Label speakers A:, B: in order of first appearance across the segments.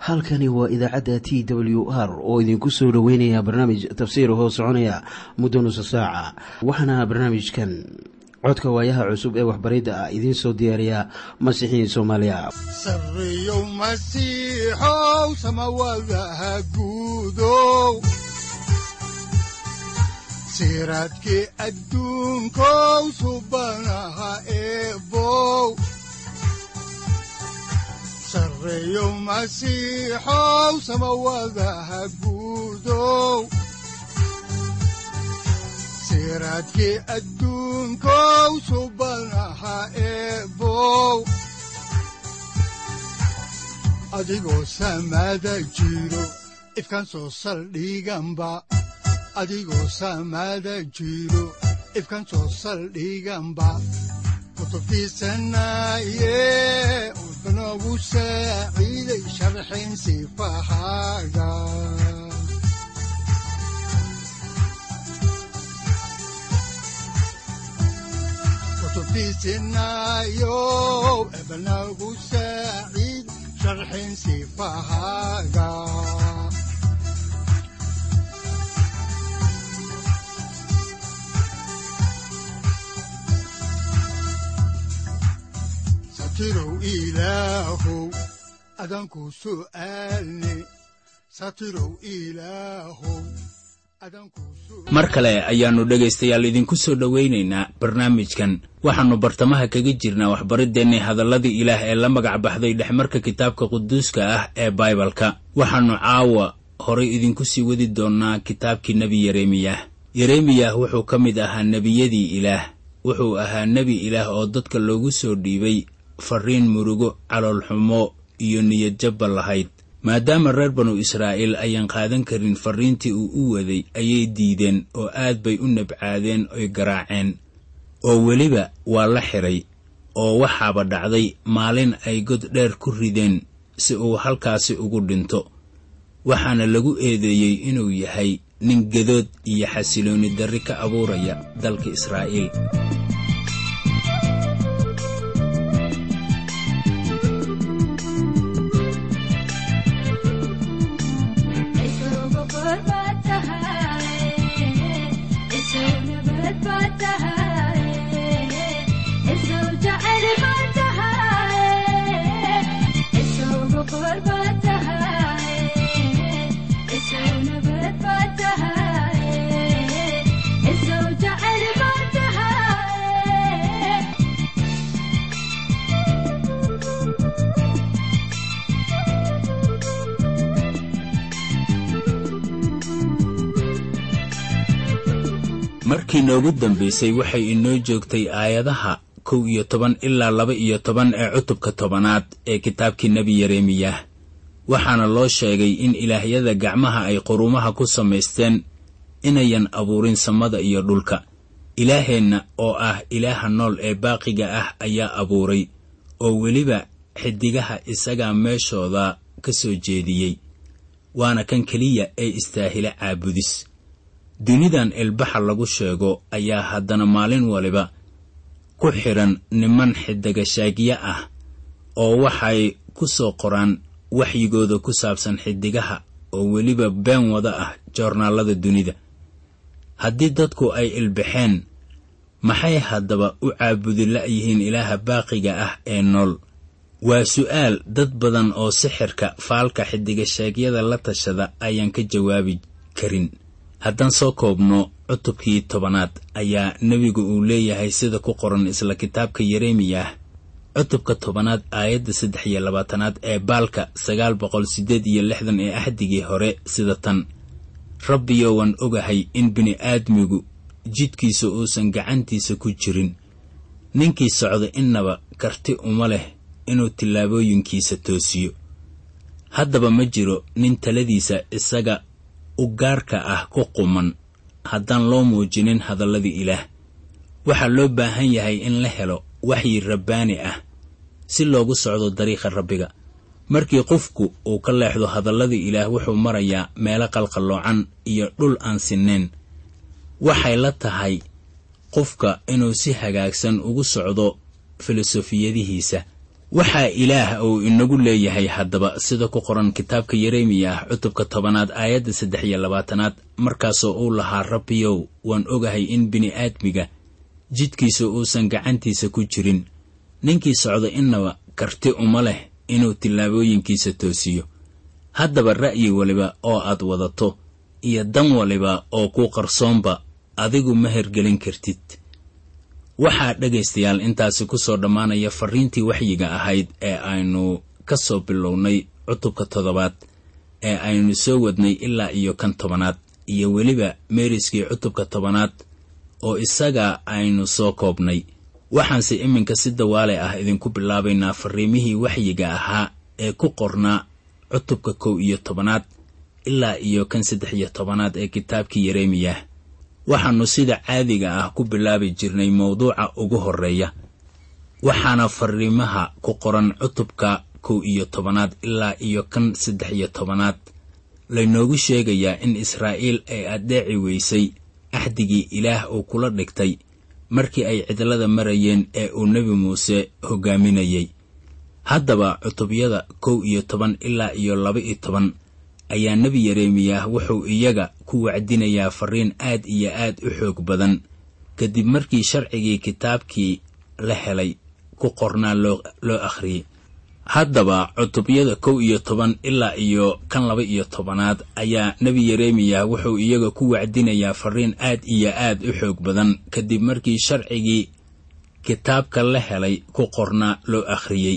A: halkani waa idaacadda t w r oo idinku soo dhoweynaya barnaamij tafsiir hoo soconaya muddo nusa saaca waxaana barnaamijkan codka waayaha cusub ee waxbaridda ah idiin soo diyaariya masiixiin soomaaliya
B: sareyow masiixow samawadaha guudow siraadkii adduunkow subanaha eebow sareyow masiixow samawadaha guudow siraadkii adduunkow subanaha eebow adigoo samaada jiro ifkaan soo saldhiganba adigoo samaada jiro ifkaan soo saldhiganba kutubtiisanaye udanogu saaciiday sharxin sifahaaga kutubtiisinayo ebanagu saaciid sharxin sifahaaga satirow ilaahow adanku su'aalne satirow ilaahow
C: mar kale ayaannu dhegaystayaal idinku soo dhowaynaynaa barnaamijkan waxaannu bartamaha kaga jirnaa waxbariddeenni hadalladii ilaah ee la magac baxday dhexmarka kitaabka quduuska ah ee baibalka waxaannu caawa horay idinku sii wadi doonnaa kitaabkii nebi yeremiyah yeremiyah wuxuu ka mid ahaa nebiyadii ilaah wuxuu ahaa nebi ilaah oo dadka loogu soo dhiibay farriin murugo caloolxumo iyo niyadjabba lahayd maadaama reer banu israa'iil ayaan qaadan karin farriintii uu u waday ayay diideen oo aad bay u nabcaadeen oy garaaceen oo weliba waa la xidhay oo waxaaba dhacday maalin ay god dheer ku rideen si uu halkaasi ugu dhinto waxaana lagu eedeeyey inuu yahay nin gedood iyo xasiloonni darri ka abuuraya dalka israa'iil markii noogu dambaysay waxay inoo joogtay aayadaha kow iyo toban ilaa laba iyo toban ee cutubka tobanaad ee kitaabkii nebi yeremiyah waxaana loo sheegay in ilaahyada gacmaha ay qurumaha ku samaysteen inayan abuurin samada iyo dhulka ilaaheenna oo ah ilaaha nool ee baaqiga ah ayaa abuuray oo weliba xidigaha isagaa meeshooda ka soo jeediyey waana kan keliya ee istaahila caabudis dunidan ilbaxa lagu sheego ayaa haddana maalin waliba ku xidhan niman xidigashaagyo ah oo waxay ku soo qoraan waxyigooda ku saabsan xidigaha oo weliba been wada ah joornaallada dunida haddii dadku ay ilbaxeen maxay haddaba u caabudi la'yihiin ilaaha baaqiga ah ee nool waa su'aal dad badan oo sixirka faalka xidigasheegyada la tashada ayaan ka jawaabi karin haddaan soo koobno cutubkii tobanaad ayaa nebigu uu leeyahay sida ku qoran isla kitaabka yeremiyah cutubka tobanaad aayadda saddex iyo labaatanaad ee baalka sagaal boqol siddeed iyo lixdan ee axdigii hore sida tan rabbiyo waan ogahay in bini'aadmigu jidkiisa uusan gacantiisa ku jirin ninkii socda innaba karti uma leh inuu tillaabooyinkiisa toosiyo haddaba ma jiro nin taladiisa isaga u gaarka ah ku quman haddaan loo muujinin hadalladii ilaah waxaa loo baahan yahay in la helo waxyi rabbaani ah si loogu socdo dariiqa rabbiga markii qofku uu ka leexdo hadalladii ilaah wuxuu marayaa meelo qalqalloocan iyo dhul aan sinnayn waxay la tahay qofka inuu si hagaagsan ugu socdo filosofiyadihiisa waxaa ilaah uu inagu leeyahay haddaba sida ku qoran kitaabka yeremiya ah cutubka tobanaad aayadda saddex iyo labaatanaad markaasoo uu lahaa rabbiyow waan ogahay in bini'aadmiga jidkiisa uusan gacantiisa ku jirin ninkii socda innaba karti uma leh inuu tillaabooyinkiisa toosiyo haddaba ra'yi waliba oo aad wadato iyo dan waliba oo ku qarsoonba adigu ma hergelin kartid waxaa dhegaystayaal intaasi ku soo dhammaanaya farriintii waxyiga ahayd ee aynu ka soo bilownay cutubka toddobaad ee aynu soo wadnay ilaa iyo kan tobanaad iyo weliba meeriskii cutubka tobanaad oo isaga aynu soo koobnay waxaanse iminka si dawaale ah idinku bilaabaynaa farriimihii waxyiga ahaa ee ku qornaa cutubka kow iyo tobanaad ilaa iyo kan saddex iyo tobanaad ee kitaabkii yeremiyah waxaannu sida caadiga ah ku bilaabi jirnay mawduuca ugu horreeya waxaana farriimaha ku qoran cutubka kow iyo tobanaad ilaa iyo kan saddex iyo tobanaad laynoogu sheegayaa in israa'iil ay addeeci weysay axdigii ilaah uu kula dhigtay markii ay cidlada marayeen ee uu nebi muuse hoggaaminayay haddaba cutubyada kow iyo toban ilaa iyo laba iyo toban ayaa nebi yeremiyah wuxuu iyaga ku wacdinayaa farriin aad iyo aad u xoog badan kadib markii sharcigii kitaabkii la helay ku qornaa loo akhriyey haddaba cutubyada kow iyo toban ilaa iyo kan laba iyo tobanaad ayaa nebi yeremiyah wuxuu iyaga ku wacdinayaa farriin aad iyo aad u xoog badan kadib markii sharcigii kitaabka la helay ku qornaa loo akhriyey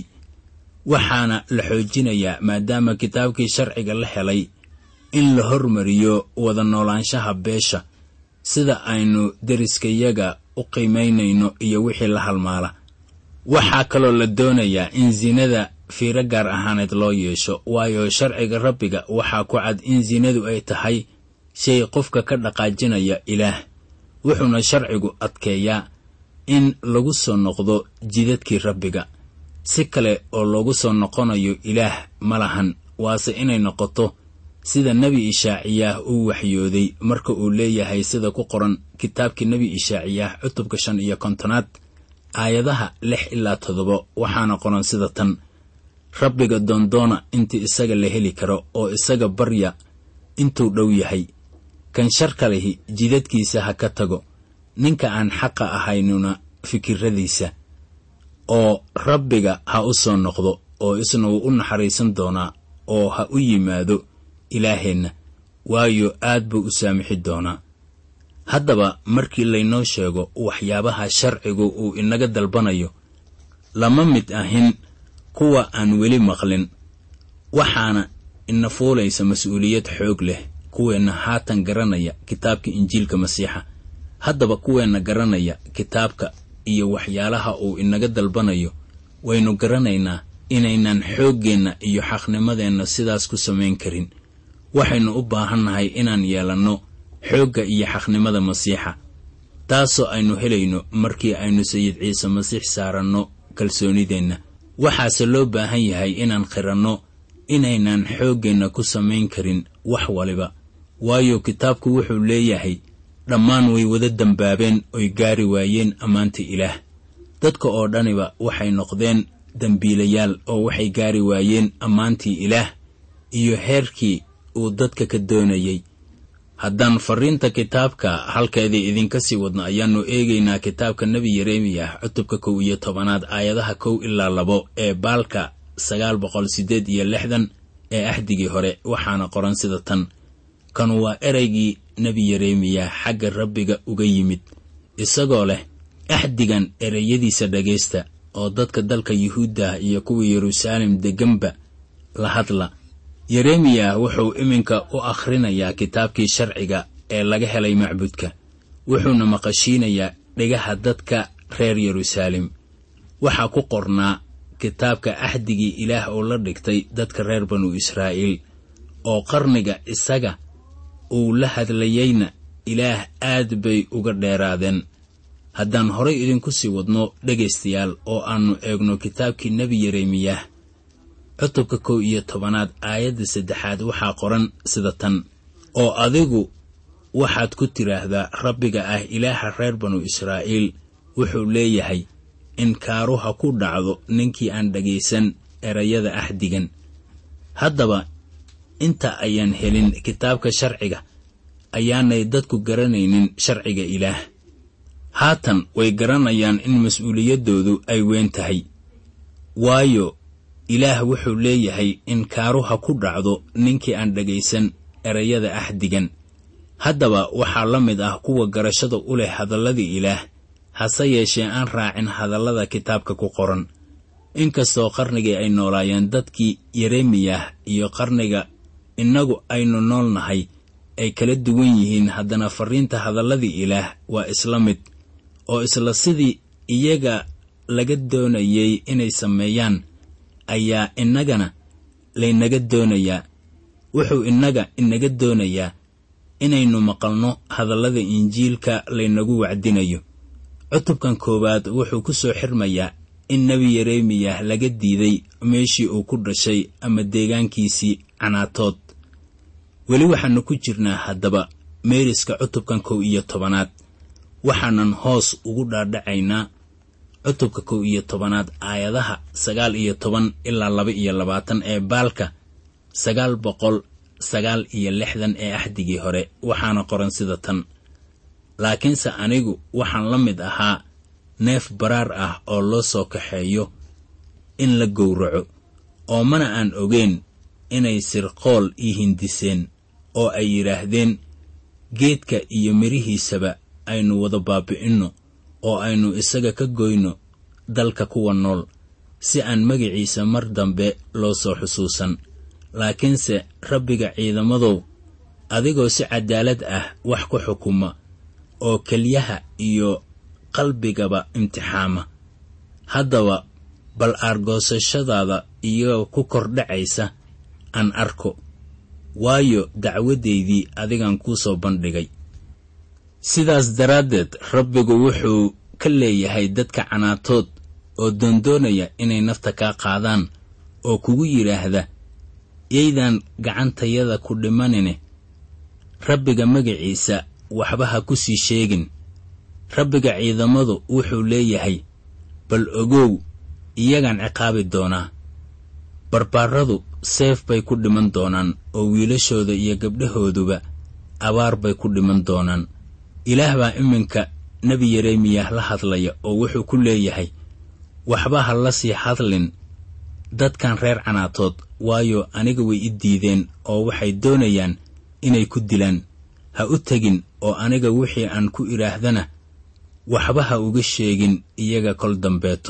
C: waxaana la xoojinayaa maadaama kitaabkii sharciga la helay in la hormariyo wada noolaanshaha beesha sida aynu deriskayaga u qiimaynayno iyo wixii la halmaala waxaa kaloo la doonayaa in sinada fiiro gaar ahaaneed loo yeesho waayo sharciga rabbiga waxaa ku cad in sinadu ay tahay shay qofka ka dhaqaajinaya ilaah wuxuuna sharcigu adkeeyaa in lagu soo noqdo jidadkii rabbiga si kale oo loogu soo noqonayo ilaah ma lahan waase inay noqoto sida nebi ishaaciyaah uu waxyooday marka uu leeyahay sida ku qoran kitaabkii nebi ishaaciyaah cutubka shan iyo kontonaad aayadaha lix ilaa toddoba waxaana qoran sida tan rabbiga doondoona intii isaga la heli karo oo isaga barya intuu dhow yahay kan sharka lihi jidadkiisa ha ka tago ninka aan xaqa ahaynuna fikirradiisa oo rabbiga ha u soo noqdo oo isna wuu u naxariisan doonaa oo ha u yimaado ilaaheenna waayo aad buu u saamixi doonaa haddaba markii laynoo sheego waxyaabaha sharcigu uu inaga dalbanayo lama mid ahin kuwa aan weli maqlin waxaana ina fuulaysa mas-uuliyad xoog leh kuweenna haatan garanaya kitaabka injiilka masiixa haddaba kuweenna garanaya kitaabka iyo waxyaalaha uu inaga dalbanayo waynu garanaynaa inaynan xooggeenna iyo xaqnimadeenna sidaas ku samayn karin waxaynu u baahannahay inaan yeelanno xoogga iyo xaqnimada masiixa taasoo aynu helayno markii aynu sayid ciise masiix saaranno kalsoonideenna waxaase loo baahan yahay inaan qiranno inaynan xooggeenna ku samayn karin wax waliba waayo kitaabku wuxuu leeyahay dhammaan way wada dembaabeen oy gaari waayeen ammaanta ilaah dadka oo dhaniba waxay noqdeen dembiilayaal oo waxay gaari waayeen ammaantii ilaah iyo heerkii uu dadka ka doonayay haddaan farriinta kitaabka halkeedii idinka sii wadno ayaannu eegaynaa kitaabka nebi yeremiyah cutubka kow iyo tobanaad aayadaha kow ilaa labo ee baalka sagaal boqol siddeed iyo lixdan ee axdigii hore waxaana qoran sida tan kan waa ereygii nebi yeremiyah xagga rabbiga uga yimid isagoo leh axdigan ereyadiisa dhegaysta oo dadka dalka yuhuuddah iyo kuwa yeruusaalem degganba la hadla yeremiyah wuxuu iminka u akhrinayaa kitaabkii sharciga ee laga helay macbudka wuxuuna maqashiinayaa dhegaha dadka reer yeruusaalem waxaa ku qornaa kitaabka axdigii ilaah oo la dhigtay dadka reer banu israa'iil oo qarniga isaga uu la hadlayeyna ilaah aad bay uga dheeraadeen haddaan horay idinku sii wadno dhegaystayaal oo aannu eegno kitaabkii nebi yeremiyah cutubka kow iyo tobanaad aayadda saddexaad waxaa qoran sida tan oo adigu waxaad ku tidhaahdaa rabbiga ah ilaaha reer banu israa'iil wuxuu leeyahay in kaaruha ku dhacdo ninkii aan dhagaysan erayada axdigan haddaba inta ayaan helin kitaabka sharciga ayaanay dadku garanaynin sharciga ilaah haatan way garanayaan in mas-uuliyaddoodu ay weyn tahay waayo ilaah wuxuu leeyahay in kaaruha ku dhacdo ninkii aan dhagaysan erayada axdigan haddaba waxaa la mid ah kuwa garashada u leh hadalladii ilaah hase yeeshee aan raacin hadallada kitaabka ku qoran inkastoo qarnigii ay noolaayeen dadkii yeremiyah iyo qarniga innagu aynu nool nahay ay kala duwan yihiin haddana farriinta hadalladii ilaah waa isla mid oo isla sidii iyaga laga doonayay inay sameeyaan ayaa innagana laynaga doonayaa wuxuu innaga inaga doonayaa inaynu maqalno hadallada injiilka laynagu wacdinayo cutubkan koowaad wuxuu ku soo xirmayaa in nebi yeremiyah laga diiday meeshii uu ku dhashay ama deegaankiisii canaatood weli waxaannu ku jirnaa haddaba meeriska cutubkan kow iyo tobanaad waxaanan hoos ugu dhaadhacaynaa cutubka kow iyo tobanaad aayadaha sagaal iyo toban ilaa laba iyo labaatan ee baalka sagaal boqol sagaal iyo lixdan ee axdigii hore waxaana qoran sida tan laakiinse anigu waxaan la mid ahaa neef baraar ah oo loo soo kaxeeyo in la gowraco oo mana aan ogeyn inay sirqool ii hindiseen oo ay yidhaahdeen geedka iyo midhihiisaba aynu wada baabi'inno oo aynu isaga ka goyno dalka kuwa nool si aan magiciisa mar dambe loo soo xusuusan laakiinse rabbiga ciidamadow adigoo si cadaalad ah wax ku xukuma oo kelyaha iyo qalbigaba imtixaama haddaba bal aargoosashadaada iyagoo ku kordhacaysa aan arko waayo dacwaddaydii adigan kuu soo bandhigay sidaas daraaddeed rabbigu wuxuu ka leeyahay dadka canaatood oo doondoonaya inay nafta kaa qaadaan oo kugu yidhaahda yaydan gacantayada ku dhimanine rabbiga magaciisa waxba ha ku sii sheegin rabbiga ciidamadu wuxuu leeyahay bal ogow iyagaan ciqaabi doonaa barbaaradu seef bay ku dhiman doonaan oo wiilashooda iyo gabdhahooduba abaar bay ku dhiman doonaan ilaah baa iminka nebi yeremiyah la hadlaya oo wuxuu ku leeyahay waxba ha la sii hadlin dadkan reer canaatood waayo aniga way i diideen oo waxay doonayaan inay ku dilaan ha u tegin oo aniga wixii aan ku idhaahdana waxba ha uga sheegin iyaga kol dambeeto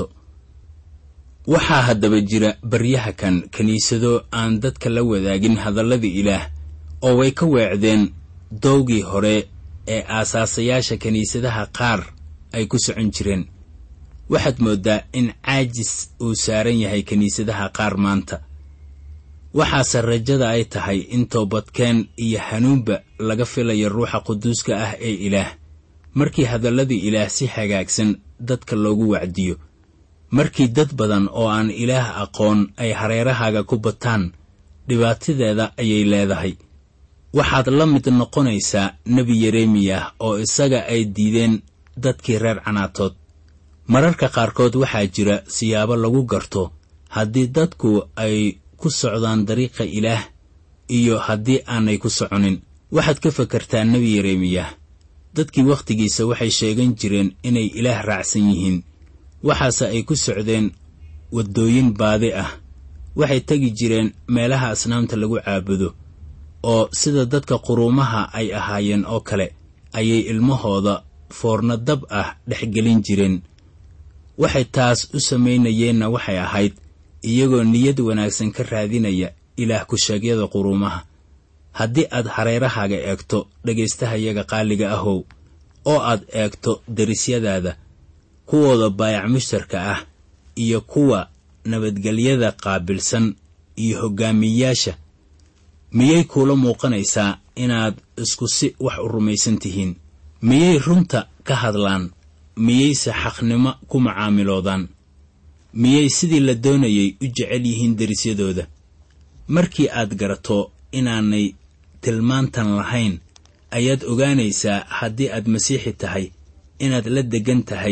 C: waxaa haddaba jira baryaha kan kiniisado aan dadka la wadaagin hadalladii ilaah oo way ka weecdeen doogii hore ee aasaasayaasha kiniisadaha qaar ay ku socon jireen waxaad mooddaa in caajis uu saaran yahay kiniisadaha qaar maanta waxaase rajada ay tahay in toobadkeen iyo hanuunba laga filayo ruuxa quduuska ah ee ilaah markii hadalladii ilaah si hagaagsan dadka loogu wacdiyo markii dad badan oo aan ilaah aqoon ay hareerahaaga ku bataan dhibaatadeeda ayay leedahay waxaad la mid noqonaysaa nebi yeremiyah oo isaga ay diideen dadkii reer canaatood mararka qaarkood waxaa jira siyaabo lagu garto haddii dadku ay ku socdaan dariiqa ilaah iyo haddii aanay ku soconin waxaad ka fakartaa nebi yeremiyah dadkii wakhtigiisa waxay sheegan jireen inay ilaah raacsan yihiin waxaase ay ku socdeen waddooyin baadi ah waxay tegi jireen meelaha asnaamta lagu caabudo oo sida dadka quruumaha ay ahaayeen oo kale ayay ilmahooda foorno dab ah dhexgelin jireen waxay taas u samaynayeenna waxay ahayd iyagoo niyad wanaagsan ka raadinaya ilaah ku-sheegyada quruumaha haddii aad hareerahaaga eegto dhegaystahayaga qaaliga ahow oo aad eegto derisyadaada kuwooda baayac mushtarka ah iyo kuwa nabadgelyada qaabilsan iyo hoggaamiyeyaasha miyay kuula muuqanaysaa inaad isku si wax u rumaysan tihiin miyay runta ka hadlaan miyayse xaqnimo ku macaamiloodaan miyay sidii la doonayay u jecel yihiin derisyadooda markii aad garato inaanay tilmaantan lahayn ayaad ogaanaysaa haddii aad masiixi tahay inaad la deggan tahay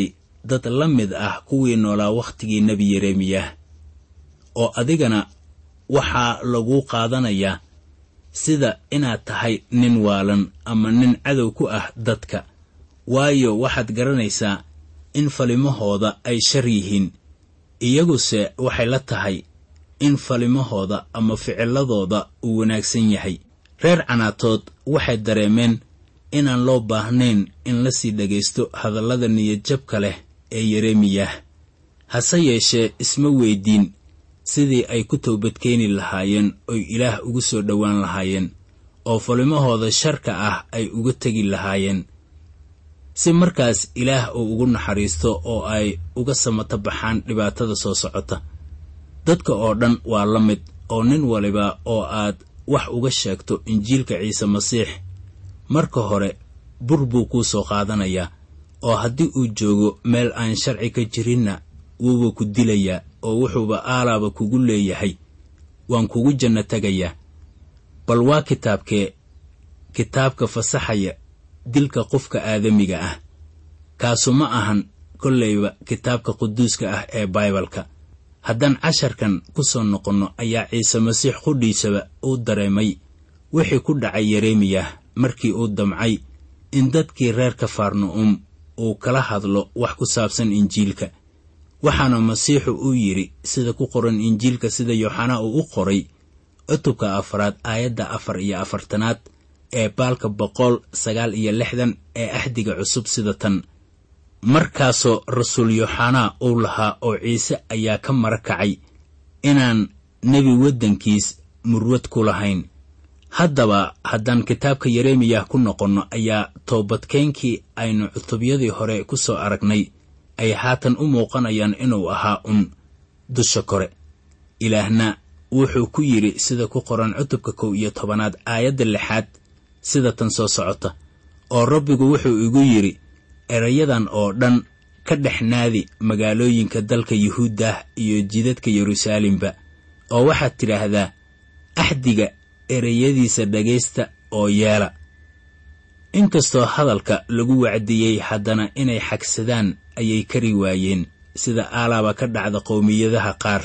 C: dad la mid ah kuwii noolaa wakhtigii nebi yeremiyah oo adigana waxaa laguu qaadanayaa sida inaad tahay nin waalan ama nin cadow ku ah dadka waayo waxaad garanaysaa in falimahooda ay shar yihiin iyaguse waxay la tahay in falimahooda ama ficiladooda uu wanaagsan yahay reer canaatood waxay dareemeen inaan loo baahnayn in la sii dhagaysto hadallada niyadjabka leh ee yeremiyah hase yeeshee isma weydiin sidii ay ku toobadkeeni lahaayeen oy ilaah ugu soo dhowaan lahaayeen oo falimahooda sharka ah ay uga tegi lahaayeen si markaas ilaah uu ugu naxariisto oo ay uga samata baxaan dhibaatada soo socota dadka oo dhan waa la mid oo nin waliba oo aad wax uga sheegto injiilka ciise masiix marka hore bur buu kuu soo qaadanayaa oo haddii uu joogo meel aan sharci ka jirinna wuuba ku dilayaa oo wuxuuba aalaaba kugu leeyahay waan kugu janno tegayaa bal waa kitaabkee kitaabka fasaxaya dilka qofka aadamiga ah kaasu ma ahan kollayba kitaabka quduuska ah ee baibalka haddaan casharkan ku soo noqonno ayaa ciise masiix qudhiisaba uu dareemay wixii ku dhacay yeremiyah markii uu damcay in dadkii reer kafarna'um uu kala hadlo wax ku saabsan injiilka waxaana masiixu uu yidhi sida ku qoran injiilka sida yooxanaa uu u qoray cutubka afraad aayadda afar iyo afartanaad ee baalka boqol sagaal iyo lixdan ee axdiga cusub sida tan markaasoo rasuul yooxanaa uu lahaa oo ciise ayaa ka mara kacay inaan nebi waddankiis murwad ku lahayn haddaba haddaan kitaabka yeremiyah ku noqonno ayaa toobadkeenkii aynu cutubyadii hore ku soo aragnay ay haatan u muuqanayaan inuu ahaa un dusha kore ilaahna wuxuu ku yidhi sida ku qoran cutubka kow iyo tobanaad aayadda lixaad sida tan soo socota oo rabbigu wuxuu igu yidhi erayadan oo dhan ka dhex naadi magaalooyinka dalka yuhuuddah iyo jidadka yeruusaalemba oo waxaad tidhaahdaa axdiga ereyadiisa dhagaysta oo yeela inkastoo hadalka lagu wacdiyey haddana inay xagsadaan ayay kari waayeen sida aalaaba ka dhacda qowmiyadaha qaar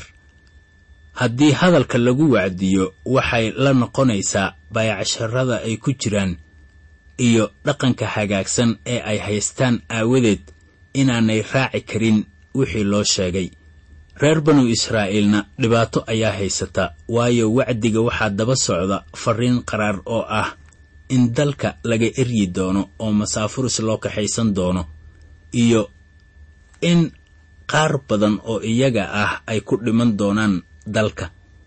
C: haddii hadalka lagu wacdiyo waxay la noqonaysaa baayacasharada ay ku jiraan iyo dhaqanka hagaagsan ee ay haystaan aawadeed inaanay raaci karin wixii loo sheegay reer banu israa'iilna dhibaato ayaa haysata waayo wacdiga waxaa daba socda farriin qaraar oo ah in dalka laga eryi doono oo masaafuris loo kaxaysan doono iyo in qaar badan oo iyaga ah ay ku dhiman doonaan dalka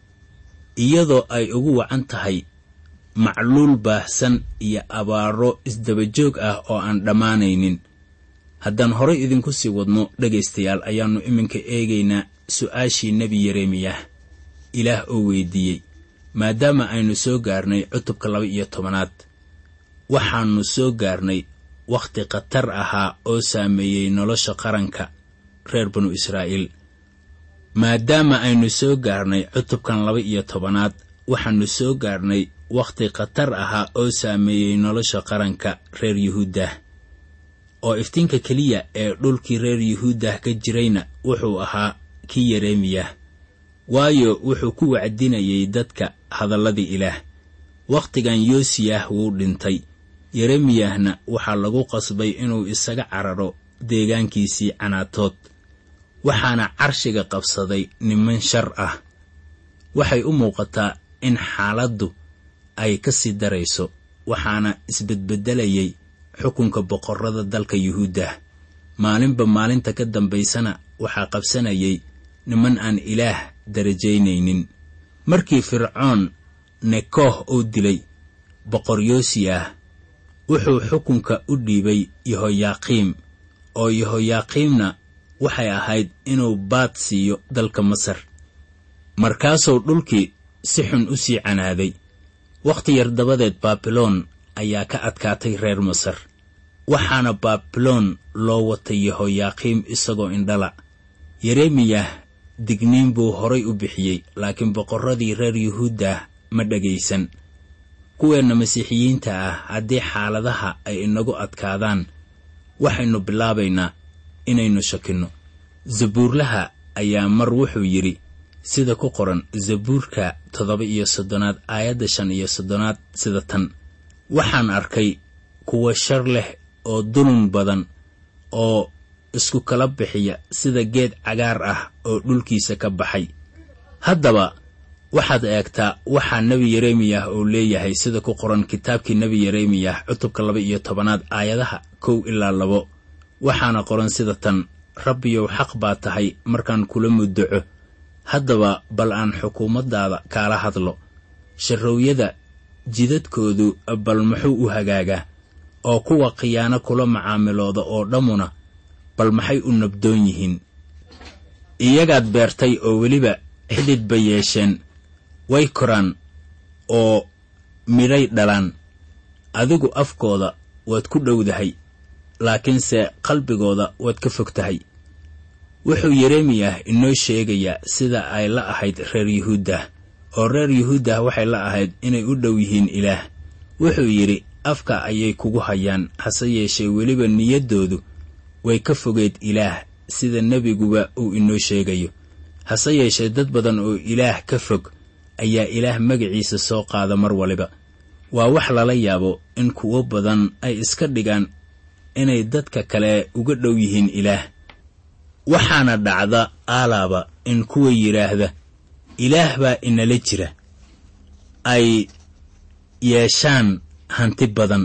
C: iyadoo ay ugu wacan tahay macluul baahsan iyo abaaro isdabajoog ah oo aan dhammaanaynin haddaan horay idinku sii wadno dhegaystayaal ayaannu iminka eegaynaa su'aashii nebi yeremiyah ilaah oo weydiiyey maadaama aynu soo gaarnay cutubka laba iyo tobanaad waxaannu soo gaarnay wakhti khatar ahaa oo saameeyey nolosha qaranka reer banu israa'iil maadaama aynu soo gaarnay cutubkan laba iyo tobanaad waxaannu soo gaarnay wakhti khatar ahaa oo saameeyey nolosha qaranka reer yuhuuddah oo iftiinka keliya ee dhulkii reer yuhuuddah ka jirayna wuxuu ahaa kii yeremiyah waayo wuxuu ku wacdinayay dadka hadalladii ilaah wakhtigan yoosiyah wuu dhintay yeremiyahna waxaa lagu qasbay inuu isaga cararo deegaankiisii canaatood waxaana carshiga qabsaday niman shar ah waxay u muuqataa in xaaladdu ay ka sii darayso waxaana isbedbedelayay xukunka boqorrada dalka yuhuuddah maalinba maalinta ka dambaysana waxaa qabsanayay niman aan ilaah darajaynaynin markii fircoon nekooh uu dilay boqor yoosiyah wuxuu xukunka u dhiibay yehoyaaqiim oo yehoyaaqiimna waxay ahayd inuu baad siiyo dalka masar markaasuu dhulkii si xun u sii canaaday wakhti yar dabadeed baabiloon ayaa ka adkaatay reer masar waxaana baabiloon loo watay yehoyaaqiim isagoo indhala yeremiyah digniin buu horay u bixiyey laakiin boqorradii reer yuhuuddah ma dhagaysan kuweenna masiixiyiinta ah haddii xaaladaha ay inagu adkaadaan waxaynu bilaabaynaa inaynu shakinno zabuurlaha ayaa mar wuxuu yidhi sida ku qoran zabuurka toddoba iyo soddonaad aayadda shan iyo soddonaad sida tan waxaan arkay kuwa shar leh oo dulun badan oo isku kala bixiya sida geed cagaar ah oo dhulkiisa ka baxay haddaba waxaad eegtaa waxaa nebi yeremiyah uu leeyahay sida ku qoran kitaabkii nebi yeremiyah cutubka laba iyo tobanaad aayadaha kow ilaa labo waxaana qoran sida tan rabbiyow xaq baa tahay markaan kula muddaco haddaba bal aan xukuumaddaada kaala hadlo sharrowyada jidadkoodu bal muxuu u hagaagaa oo kuwa khiyaano kula macaamilooda oo dhammuna bal maxay u nabdoon yihiin iyagaad beertay oo weliba xidhid bay yeesheen way koraan oo midhay dhalaan adigu afkooda waad ku dhowdahay laakiinse qalbigooda waad ka fog tahay wuxuu yeremiyah inoo sheegayaa sida ay la ahayd reer yuhuuddah oo reer yuhuuddah waxay la ahayd inay u dhow yihiin ilaah wuxuu yidhi afka ayay kugu hayaan hase yeeshee weliba niyaddoodu way ka fogeed ilaah sida nebiguba uu inoo sheegayo hase yeeshee dad badan oo ilaah ka fog ayaa ilaah magaciisa soo qaada mar waliba waa wax lala yaabo in kuwo badan ay iska dhigaan inay dadka kale uga dhow yihiin ilaah waxaana dhacda aalaaba in kuwa yidhaahda ilaah baa inala jira ay yeeshaan hanti badan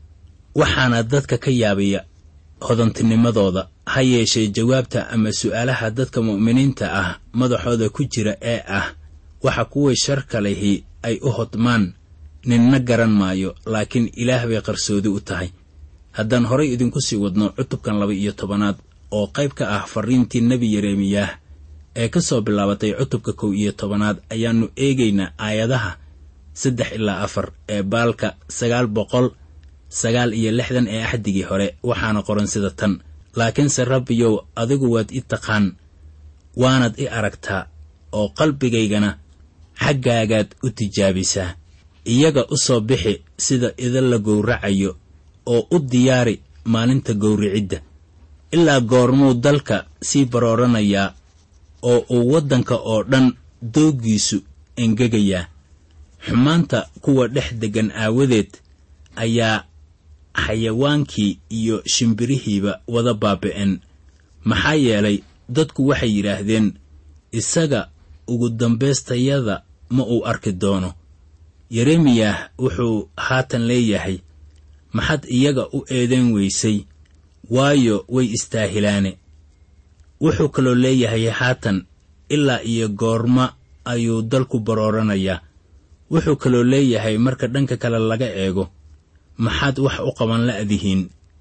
C: waxaana dadka ka yaabaya hodantinimadooda ha yeeshee jawaabta ama su'aalaha dadka mu'miniinta ah madaxooda ku jira ee ah waxa kuway sharka lihi ay u hodmaan ninna garan maayo laakiin ilaah bay qarsoodi u tahay haddaan horay idinku sii wadno cutubkan laba iyo tobanaad oo qayb ka ah farriintii nebi yeremiyaah ee ka soo bilaabatay cutubka kow iyo tobanaad ayaannu eegaynaa aayadaha saddex ilaa afar ee baalka sagaal boqol sagaal iyo lixdan ee axdigii hore waxaana qoran sida tan laakiinse rabbiyow adigu waad i taqaan waanad i aragtaa oo qalbigaygana xaggaagaad u tijaabisaa iyaga u soo bixi sida idin la gowracayo oo u diyaari maalinta gowricidda ilaa goormuu dalka sii barooranayaa oo uu waddanka oo dhan dooggiisu engegayaa xumaanta kuwa dhex deggan aawadeed ayaa xayawaankii iyo shimbirihiiba wada baabi'een maxaa yeelay dadku waxay yidhaahdeen isaga ugu dambaystayada ma uu arki doono yeremiyah wuxuu haatan leeyahay maxad iyaga u eedayn weysay waayo way istaahilaane wuxuu kaloo leeyahay haatan ilaa iyo goorma ayuu dalku barooranayaa wuxuu kaloo leeyahay marka dhanka kale laga eego maxaad wax u qaban la'dihiin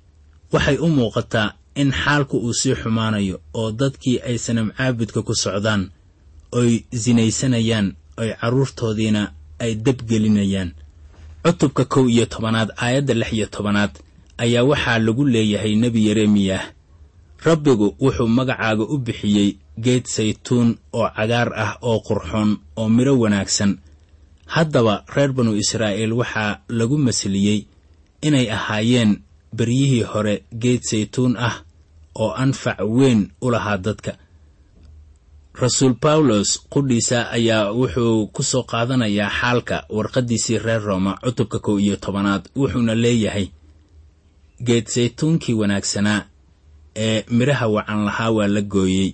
C: waxay u muuqataa in xaalku uu sii xumaanayo oo dadkii ay sanam caabudka ku socdaan oy sinaysanayaan oy carruurtoodiina ay dabgelinayaan cutubka kow iyo tobanaad aayadda lix iyo tobanaad ayaa waxaa lagu leeyahay nebi yeremiyah rabbigu wuxuu magacaaga u bixiyey geed saytuun oo cagaar ah oo qurxoon oo midho wanaagsan haddaba reer banu israa'iil waxaa lagu masliyey inay ahaayeen beryihii hore geed saytuun ah oo anfac weyn u lahaa dadka rasuul bawlos qudhiisa ayaa wuxuu ku soo qaadanayaa xaalka warqaddiisii reer rooma cutubka kow iyo tobanaad wuxuuna leeyahay geed saytuunkii wanaagsanaa ee midhaha wacan lahaa waa la gooyey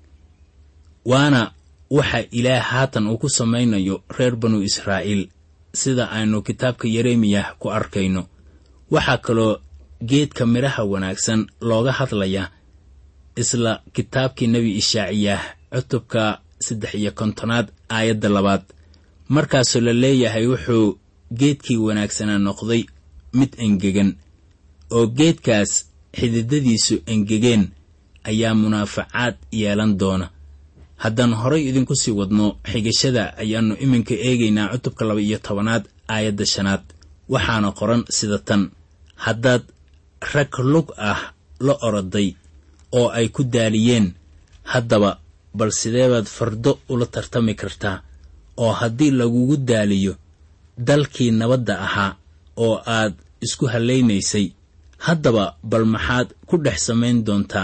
C: waana waxa ilaah haatan uu ku samaynayo reer banu israa'iil sida aynu kitaabka yeremiyah ku arkayno waxaa kaloo geedka midhaha wanaagsan looga hadlayaa isla kitaabkii nebi ishaaciyah cutubka saddex iyo kontonaad aayadda labaad markaasoo la leeyahay wuxuu geedkii wanaagsanaa noqday mid engegan oo geedkaas xididadiisu engegeen ayaa munaafacaad yeelan doona haddaan horay idinku sii wadno xigashada ayaannu iminka eegaynaa cutubka laba iyo tobanaad aayadda shanaad waxaana qoran sida tan haddaad rag lug ah la oroday oo ay ku daaliyeen haddaba bal sideebaad fardo ula tartami kartaa oo haddii lagugu daaliyo dalkii nabadda ahaa oo aad isku hallaynaysay haddaba bal maxaad ku dhex samayn doontaa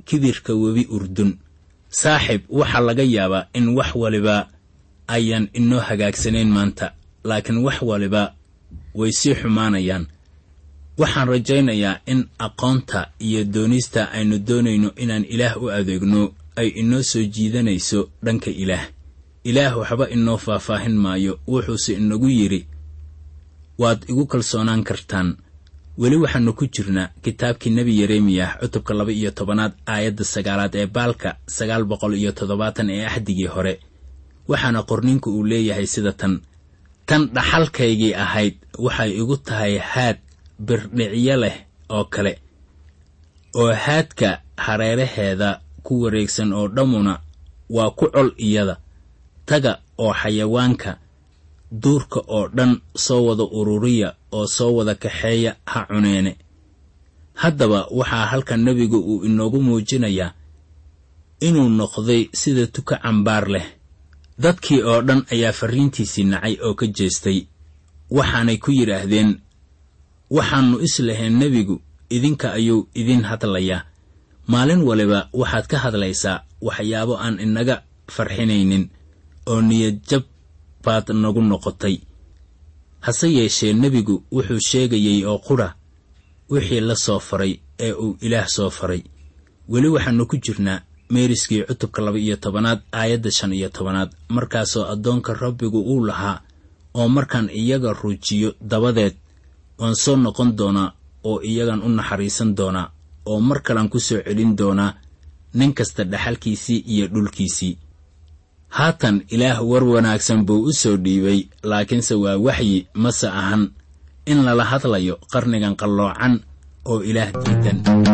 C: kibirka webi urdun saaxib waxaa laga yaabaa in wax waliba ayaan inoo hagaagsanayn maanta laakiin wax waliba way sii xumaanayaan waxaan rajaynayaa in aqoonta iyo doonista aynu doonayno inaan ilaah u adeegno ay inoo soo jiidanayso dhanka ilaah ilaah waxba inoo faahfaahin maayo wuxuuse inagu yidhi waad igu kalsoonaan kartaan weli waxaannu ku jirnaa kitaabkii nebi yeremiyah cutubka laba iyo tobanaad aayadda sagaalaad ee baalka sagaal boqol iyo toddobaatan ee axdigii hore waxaana qorninku uu leeyahay sida tan tan dhaxalkaygii ahayd waxay igu tahay haad birdhicyo leh oo kale oo haadka hareeraheeda ku wareegsan oo dhammuna waa ku col iyada taga oo xayawaanka duurka oo dhan soo wada ururiya oo soo wada kaxeeya ha cuneene haddaba waxaa halkan nebigu uu inoogu muujinayaa inuu noqday sida tuka cambaar leh dadkii oo dhan ayaa farriintiisii nacay oo ka jeestay waxaanay ku yidhaahdeen waxaannu islahayn nebigu idinka ayuu idin hadlayaa maalin waliba waxaad ka hadlaysaa waxyaabo aan inaga farxinaynin oo niyadjab baad nagu noqotay hase yeeshee nebigu wuxuu sheegayey oo qudha wixii la soo faray ee uu ilaah soo faray weli waxaannu ku jirnaa meeriskii cutubka laba iyo tobanaad aayadda shan iyo tobanaad markaasoo addoonka rabbigu uu lahaa oo markaan iyaga ruujiyo dabadeed waan soo noqon doonaa oo iyagan u naxariisan doonaa oo mar kalan ku soo celin doonaa nin kasta dhaxalkiisii iyo dhulkiisii haatan ilaah war wanaagsan buu u soo dhiibay laakiinse waa waxyi mase ahan in lala hadlayo qarnigan qalloocan oo ilaah diidan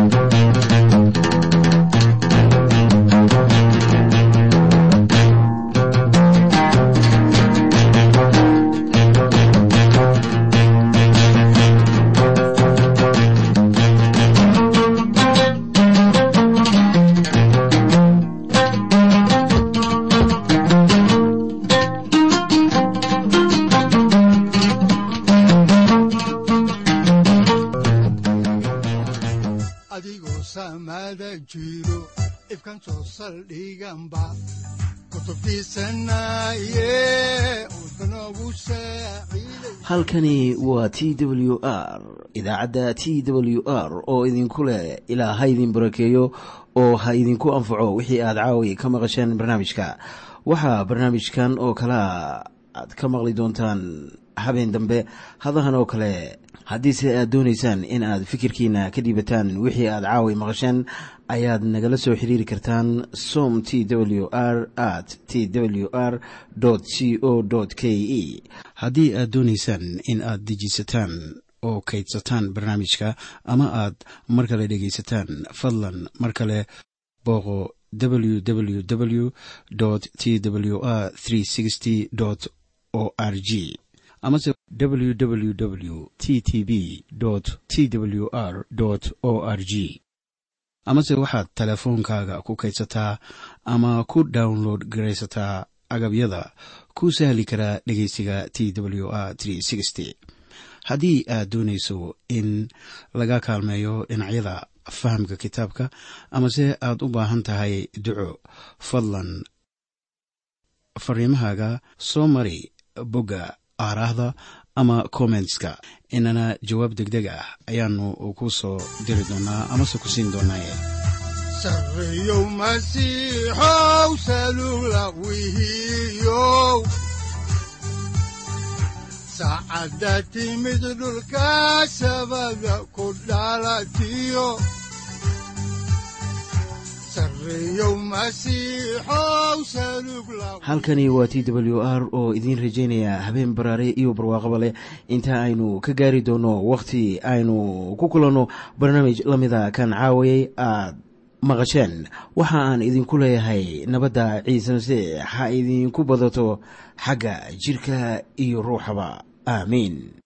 B: adigoo saamaada jiro ifkan soo saldhiganba kutubtiisanaye udbanogu saaciiday
A: halkani waa t w r idaacadda t w r oo idinku leh ilaa ha idin barakeeyo oo ha idinku anfaco wixii aad caawi ka maqasheen barnaamijka waxaa barnaamijkan oo kalea aad ka maqli doontaan habeen dambe hadahan oo kale haddiise aad doonaysaan in aad fikirkiina ka dhiibataan wixii aad caawi maqasheen ayaad nagala soo xiriiri kartaan som t w r at t w r c o k e haddii aad doonaysaan in aad dejiisataan oo kaydsataan barnaamijka ama aad mar kale dhegaysataan fadlan mar kale booqo www t w r o r g amase www t t b t w r o r g amase waxaad teleefoonkaaga ku kaydsataa ama ku download garaysataa agabyada ku sahli karaa dhegeysiga t w r haddii aad doonayso in laga kaalmeeyo dhinacyada fahamka kitaabka amase aad u baahan tahay duco fadlan fariimahaaga soo mari bogga aaraahda ama kommentska inana jawaab degdeg ah ayaanu ku soo diri doonaa amase ku siin doonaaye
B: sarreeyow masiixow salugla wihiyow saacadda timid dhulka sabada ku dhalatiyo sarreeyow masiixow salugla
A: halkani waa t w r oo idiin rajaynaya habeen baraare iyo barwaaqaba leh inta aynu ka gaari doono wakhti aynu ku kulanno barnaamij la mida kan caawayay aad maqasheen waxa aan idinku leeyahay nabadda ciise masiix ha idinku badato xagga jidhka iyo ruuxaba aamiin